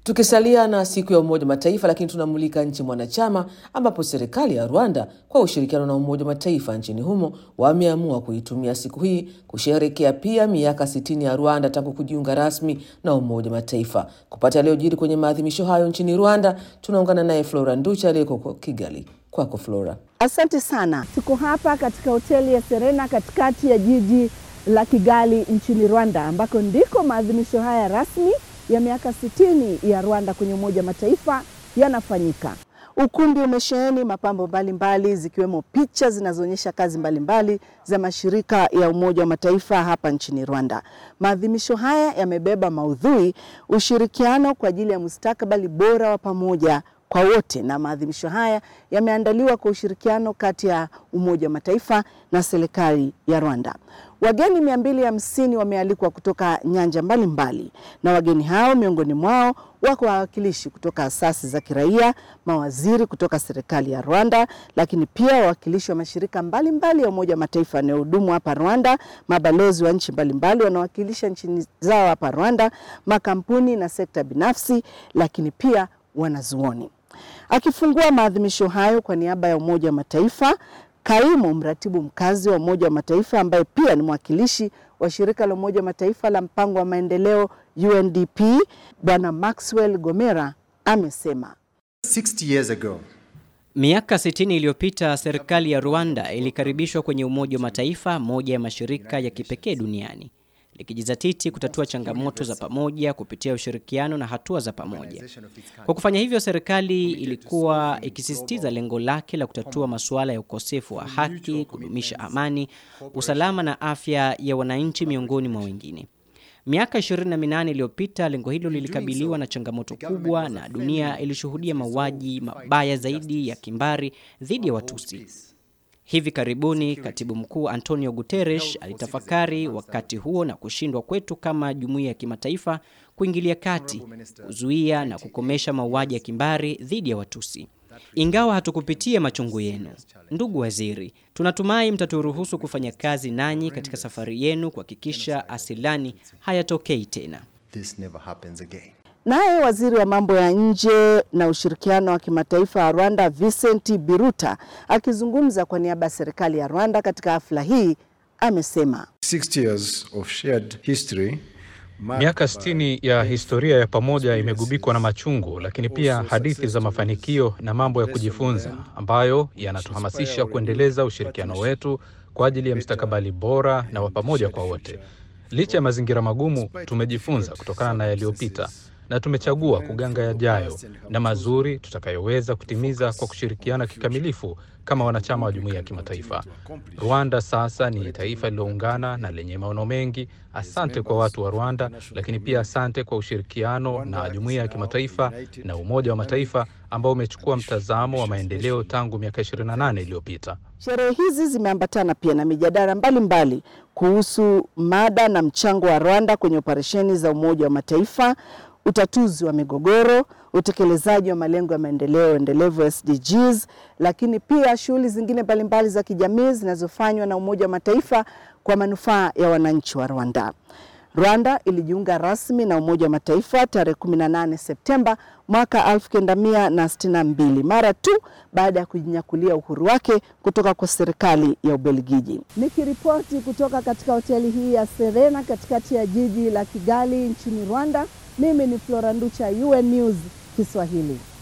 Tukisalia na siku ya Umoja wa Mataifa, lakini tunamulika nchi mwanachama ambapo serikali ya Rwanda kwa ushirikiano na Umoja wa Mataifa nchini humo wameamua kuitumia siku hii kusherehekea pia miaka 60 ya Rwanda tangu kujiunga rasmi na Umoja wa Mataifa. Kupata yaliyojiri kwenye maadhimisho hayo nchini Rwanda, tunaungana naye Flora Nducha aliyeko Kigali. Kwako Flora. Asante sana. Tuko hapa katika hoteli ya Serena katikati ya jiji la Kigali nchini Rwanda, ambako ndiko maadhimisho haya rasmi ya miaka sitini ya Rwanda kwenye Umoja wa Mataifa yanafanyika. Ukumbi umesheheni mapambo mbalimbali zikiwemo picha zinazoonyesha kazi mbalimbali mbali za mashirika ya Umoja wa Mataifa hapa nchini Rwanda. Maadhimisho haya yamebeba maudhui ushirikiano kwa ajili ya mustakabali bora wa pamoja kwa wote, na maadhimisho haya yameandaliwa kwa ushirikiano kati ya Umoja wa Mataifa na serikali ya Rwanda. Wageni mia mbili hamsini wamealikwa kutoka nyanja mbalimbali mbali. Na wageni hao miongoni mwao wako wawakilishi kutoka asasi za kiraia, mawaziri kutoka serikali ya Rwanda, lakini pia wawakilishi wa mashirika mbalimbali mbali ya Umoja wa Mataifa yanayohudumu hapa Rwanda, mabalozi wa nchi mbalimbali wanawakilisha nchi zao hapa Rwanda, makampuni na sekta binafsi, lakini pia wanazuoni. Akifungua maadhimisho hayo kwa niaba ya Umoja wa Mataifa, kaimu mratibu mkazi wa Umoja wa Mataifa ambaye pia ni mwakilishi wa shirika la Umoja wa Mataifa la mpango wa maendeleo UNDP, Bwana Maxwell Gomera amesema 60 years ago Miaka 60 iliyopita serikali ya Rwanda ilikaribishwa kwenye Umoja wa Mataifa, moja ya mashirika ya kipekee duniani likijizatiti kutatua changamoto za pamoja kupitia ushirikiano na hatua za pamoja. Kwa kufanya hivyo, serikali ilikuwa ikisisitiza lengo lake la kutatua masuala ya ukosefu wa haki, kudumisha amani, usalama na afya ya wananchi miongoni mwa wengine. Miaka 28 iliyopita lengo hilo lilikabiliwa na changamoto kubwa na dunia ilishuhudia mauaji mabaya zaidi ya kimbari dhidi ya Watusi. Hivi karibuni katibu mkuu Antonio Guterres alitafakari wakati huo na kushindwa kwetu kama jumuiya ya kimataifa kuingilia kati, kuzuia na kukomesha mauaji ya kimbari dhidi ya Watusi. Ingawa hatukupitia machungu yenu, ndugu waziri, tunatumai mtaturuhusu kufanya kazi nanyi katika safari yenu kuhakikisha asilani hayatokei tena. this never happens again Naye waziri wa mambo ya nje na ushirikiano wa kimataifa wa Rwanda Vincent Biruta akizungumza kwa niaba ya serikali ya Rwanda katika hafla hii amesema 60 years of shared history Miaka 60 ya historia ya pamoja imegubikwa na machungu, lakini pia hadithi za mafanikio na mambo ya kujifunza ambayo yanatuhamasisha kuendeleza ushirikiano wetu kwa ajili ya mustakabali bora na wa pamoja kwa wote. Licha ya mazingira magumu, tumejifunza kutokana na yaliyopita na tumechagua kuganga yajayo na mazuri tutakayoweza kutimiza kwa kushirikiana kikamilifu kama wanachama wa jumuiya ya kimataifa. Rwanda sasa ni taifa lililoungana na lenye maono mengi. Asante kwa watu wa Rwanda, lakini pia asante kwa ushirikiano na jumuiya ya kimataifa na Umoja wa Mataifa ambao umechukua mtazamo wa maendeleo tangu miaka 28 iliyopita. Sherehe hizi zimeambatana pia na mijadala mbalimbali kuhusu mada na mchango wa Rwanda kwenye operesheni za Umoja wa Mataifa, utatuzi wa migogoro, utekelezaji wa malengo ya maendeleo endelevu SDGs, lakini pia shughuli zingine mbalimbali za kijamii zinazofanywa na Umoja wa Mataifa kwa manufaa ya wananchi wa Rwanda. Rwanda ilijiunga rasmi na Umoja wa Mataifa tarehe 18 Septemba mwaka 1962 mara tu baada ya kujinyakulia uhuru wake kutoka kwa serikali ya Ubelgiji. Nikiripoti kutoka katika hoteli hii ya Serena katikati ya jiji la Kigali nchini Rwanda, mimi ni Flora Nducha, UN News Kiswahili.